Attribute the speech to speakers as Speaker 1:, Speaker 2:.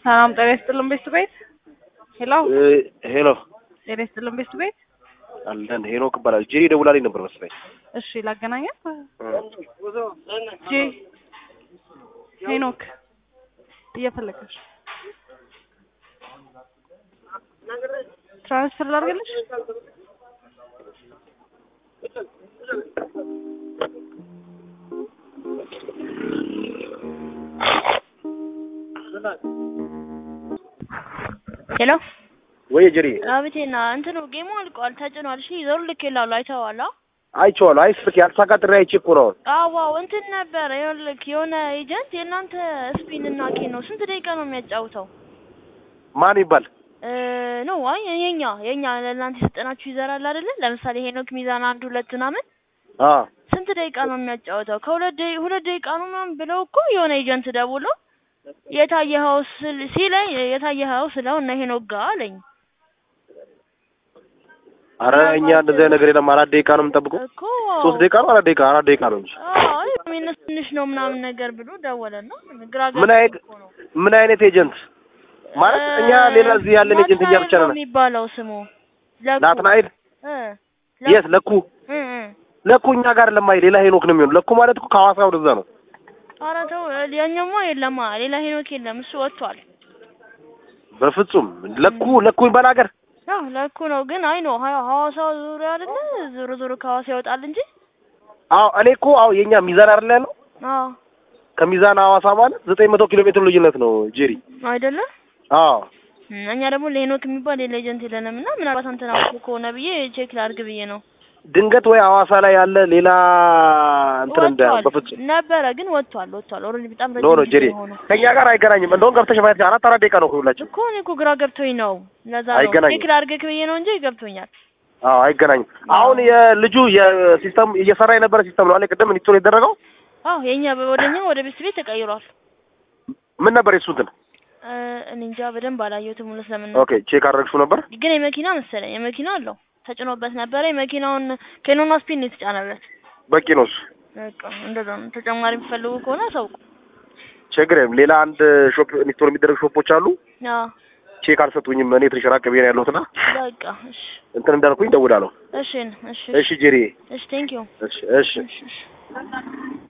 Speaker 1: ሰላም ጤና ይስጥልን ቤት ቤት ሄሎ
Speaker 2: ሄሎ
Speaker 1: ጤና ይስጥልን ቤት ቤት
Speaker 2: አለን ሄኖክ እባላለሁ። ጄሪ ደውላልኝ ነበር መሰለኝ።
Speaker 1: እሺ ላገናኛት ጄ ሄኖክ እየፈለገች ትራንስፈር ላድርግልሽ
Speaker 3: ሄሎ
Speaker 2: ወይ ጄሪ
Speaker 3: አቤቴና እንትኑ ጌሙ አልቋል፣ ተጭኗል። እሺ ዘሩ ልክ ይላሉ አይተዋል። አ?
Speaker 2: አይቼዋለሁ። አይ ስልክ ያልተሳካ ጥሪ አይቼ እኮ ነው።
Speaker 3: አዋው እንትን ነበር ይኸውልህ፣ የሆነ ኤጀንት የእናንተ ስፒን እና ኬ ነው ስንት ደቂቃ ነው የሚያጫውተው?
Speaker 2: ማን ይባል?
Speaker 3: ነው አይ የኛ የኛ ለእናንተ የሰጠናችሁ ይዘራል አይደለ? ለምሳሌ ሄኖክ ሚዛን አንድ ሁለት ምናምን
Speaker 2: አ
Speaker 3: ስንት ደቂቃ ነው የሚያጫውተው? ከሁለት ደቂ ሁለት ደቂቃ ነው ምናምን ብለው እኮ የሆነ ኤጀንት ደውሎ የታየኸው ስል ሲለኝ የታየኸው ስለው እነ ሄኖክ ጋር አለኝ።
Speaker 2: አረ እኛ እንደዚህ አይነት ነገር የለም። አራት ደቂቃ ነው የምንጠብቀው።
Speaker 3: እኮ
Speaker 2: ሶስት ደቂቃ ነው አራት ደቂቃ አራት ደቂቃ ነው እንጂ
Speaker 3: አይ ሚነስ ትንሽ ነው ምናምን ነገር ብሎ ደወለና ግራ
Speaker 2: ምን አይነት ምን አይነት ኤጀንት ማለት እኛ ሌላ እዚህ ያለን ኤጀንት እኛ ብቻ ነን።
Speaker 3: የሚባለው ስሙ ለኩ
Speaker 2: ናትናኤል
Speaker 3: እ
Speaker 2: የት ለኩ
Speaker 3: እ እ
Speaker 2: ለኩ እኛ ጋር ለማይ ሌላ ሄኖክ ነው የሚሆነው። ለኩ ማለት እኮ ከሐዋሳ ወደዛ ነው።
Speaker 3: ኧረ ተው ያኛማ የለማ ሌላ ሄኖክ የለም እሱ ወጥቷል።
Speaker 2: በፍጹም ለኩ ለኩ የሚባል ሀገር
Speaker 3: አዎ ለኩ ነው ግን አይ ነው ሐዋሳ ዙሪያ አይደለ ዞሮ ዞሮ ከሐዋሳ ይወጣል እንጂ
Speaker 2: አዎ እኔ እኮ አዎ የኛ ሚዛን አይደለ ያለው
Speaker 3: አዎ
Speaker 2: ከሚዛን ሐዋሳ ማለት ዘጠኝ መቶ ኪሎ ሜትር ልዩነት ነው ጄሪ።
Speaker 3: አይደለ
Speaker 2: አዎ
Speaker 3: እም፣ እኛ ደግሞ ለሄኖክ የሚባል ሌላ ኤጀንት የለንም እና ምናልባት አንተን አውቀው ከሆነ ብዬ ቼክ ላድርግ ብዬ ነው።
Speaker 2: ድንገት ወይ ሐዋሳ ላይ ያለ ሌላ እንትን እንደ
Speaker 3: ወጥቷል
Speaker 2: በፍጹም
Speaker 3: ነበረ ግን ወጥቷል ወጥቷል። ኦልሬዲ በጣም
Speaker 2: ኖ ኖ
Speaker 3: ረጅም
Speaker 2: ጄሪ
Speaker 3: ጊዜ ሆነው
Speaker 2: ከኛ ጋር አይገናኝም። እንደውም ገብተሽ ማየት አራት አራት ደቂቃ ነው ሁላችን።
Speaker 3: እኮ እኔ እኮ ግራ ገብቶኝ ነው። ለዛ ነው
Speaker 2: አይገናኝም።
Speaker 3: ቼክ ላድርግህ ብዬ ነው እንጂ ገብቶኛል።
Speaker 2: አዎ አይገናኝም። አሁን የልጁ የሲስተም እየሰራ የነበረ ሲስተም ነው አለ ቅድም ኢንስቶል የተደረገው
Speaker 3: አዎ የኛ ወደኛ ወደ ቤት ቤት ተቀይሯል።
Speaker 2: ምን ነበር የሱ እንትን?
Speaker 3: እ፣ እኔ እንጃ በደንብ አላየሁትም እውነት ለምን
Speaker 2: ኦኬ ቼክ አደረግሽው ነበር?
Speaker 3: ግን የመኪና መሰለኝ የመኪና አለው ተጭኖበት ነበረ። የመኪናውን ኬኖና ስፒን ነው የተጫነበት።
Speaker 2: በቂ ነው እሱ።
Speaker 3: በቃ እንደዛ ነው። ተጨማሪ የሚፈልጉ ከሆነ አሳውቁ።
Speaker 2: ችግር የለም። ሌላ አንድ ሾፕ ኢንስቶል የሚደረግ ሾፖች አሉ።
Speaker 3: አዎ
Speaker 2: ቼክ አልሰጡኝም። እኔ ትንሽ ራቅ ብዬ ነው ያለሁትና
Speaker 3: በቃ እሺ
Speaker 2: እንትን እንዳልኩኝ እደውላለሁ።
Speaker 3: እሺ እሺ
Speaker 2: እሺ ጄሪ።
Speaker 3: እሺ ቴንክ ዩ
Speaker 2: እሺ እሺ
Speaker 3: እሺ እሺ